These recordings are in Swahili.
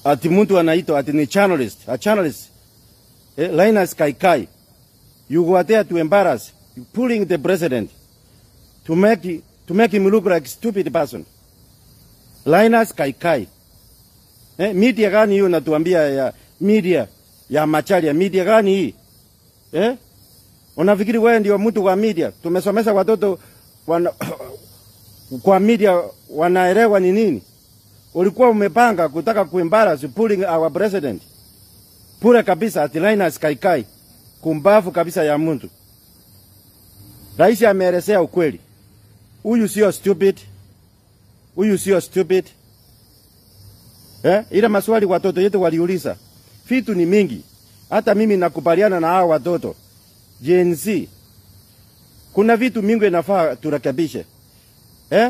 ati mtu anaitwa ati ni journalist, a journalist. Eh, Linus Kaikai. You were there to embarrass, you pulling the president to make to make him look like stupid person. Linus Kaikai. Eh, media gani hiyo natuambia ya media ya Macharia, media gani hii? Eh? Unafikiri wewe ndio mtu wa media? Tumesomesha watoto wana, kwa media wanaelewa ni nini? Ulikuwa umepanga kutaka kuembarrass pulling our president. Pure kabisa ati Linus Kaikai. Kumbavu kabisa ya mtu. Rais ameelezea ukweli. Huyu sio stupid. Huyu sio stupid. Eh? Ile maswali watoto yetu waliuliza. Vitu ni mingi. Hata mimi nakubaliana na hao watoto. Gen Z. Kuna vitu mingi inafaa turekebishe. Eh?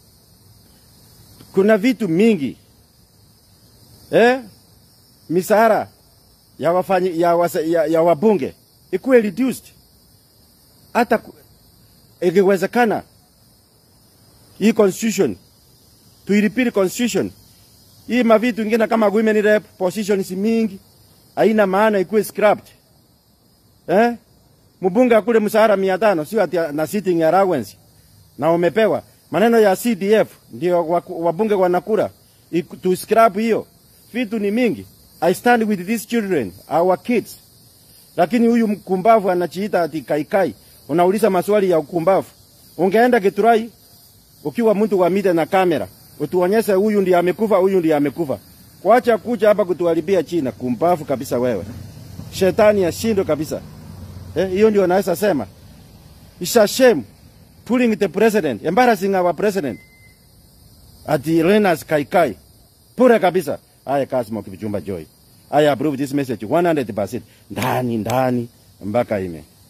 Kuna vitu mingi. Eh? Misara ya wafanyi, ya, wasa, ya, ya wabunge ikuwe reduced. Hata ku- ikiwezekana hii constitution tuiripiri constitution hii mavitu ingine kama women rep positions mingi haina maana ikuwe scrapped eh? Mbunge akule mshahara mia tano sio ati na sitting allowance na umepewa maneno ya CDF ndio waku- wabunge wanakula Iku- tu scrap hiyo vitu ni mingi I stand with these children our kids lakini huyu mkumbavu anachiita ati kaikai unauliza maswali ya ukumbavu ungeenda Githurai ukiwa mtu wa media na kamera utuonyeshe huyu ndiye amekufa huyu ndiye amekufa kuacha kuja hapa kutuharibia China kumbavu kabisa wewe shetani ashindwe kabisa Eh, hiyo ndio naweza sema. It's a shame pulling the president, embarrassing our president. Ati Linus Kaikai. Pure kabisa. Aya Kasmo Kipchumba Joy. I approve this message 100%. Ndani ndani mpaka ime.